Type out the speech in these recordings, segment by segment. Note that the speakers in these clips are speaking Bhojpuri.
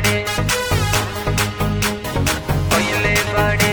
बाड़े पहिले बाड़े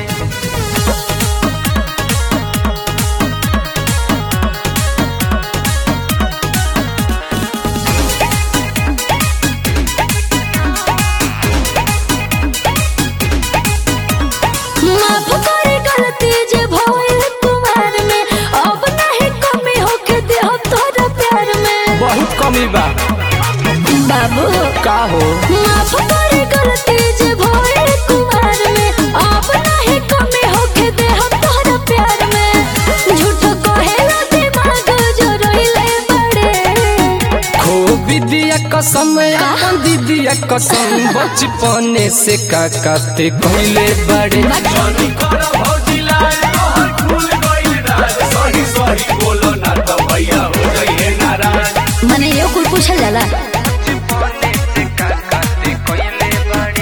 माफ करे गलती जे भइल कुमार में अब नहीं कमी होके देह तोरा प्यार में बहुत कमी बा बाबू का हो माफ करे गलती जे भइल कुमार में अब नहीं कमी होके देह तोरा प्यार में झूठ कहेला दिमाग जो रोइले बड़े खो विदिया कसम अपन दीदिया कसम बचपने से का काते कहले बड़े जनी कर भौजी लाल तोहर खुल गइल राज सही सही बोलो ना तो भैया हो गइले नाराज मने यो कुल पूछल जाला बचपने से का काते पहिले बाड़े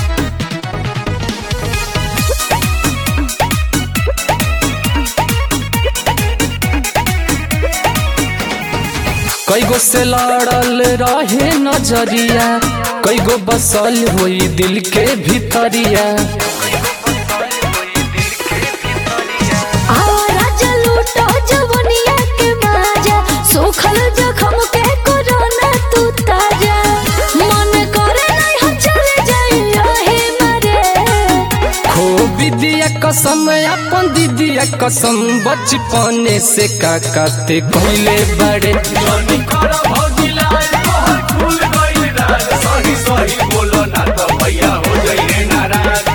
कई गो से लड़ल रहे नजरिया कई गो बसल हुई दिल के भीतरिया आवारा जलूटो जवनिया के माजा सोखल जखम के कोरोना तू ताजा मन करे नहीं हम चले जाई रहे मरे खो विदिया कसम अपन दीदिया कसम बचपने से का काते कहले बड़े जनी कर भौजी लाल तोहर खुल गइल राज सही सही बोलो ना तो भैया हो गइले नाराज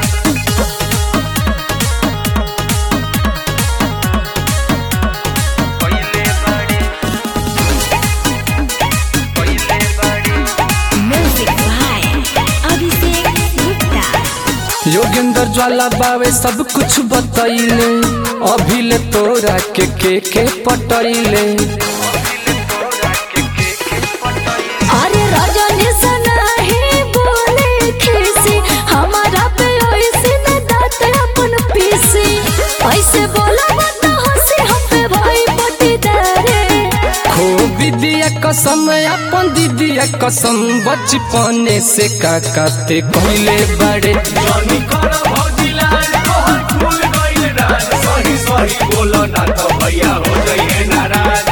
पहिले बाड़े पहिले बाड़े म्यूजिक बाय अभिषेक गुप्ता योगेंद्र ज्वाला बावे सब कुछ बतैले अभिले तोरा के के के पटैले अरे रजनी सना ही बोले खीसी हमारा पे ऐसे न दात अपन पीसी ऐसे बोला मत हंसी हम पे भाई पटीदारे खो विदिया कसम अपन दीदिया कसम बचपने से का काते कहले बड़े जनी कर भौजी लाल तोहर खुल गइल राज सही सही बोलो ना तो भैया हो गइले नाराज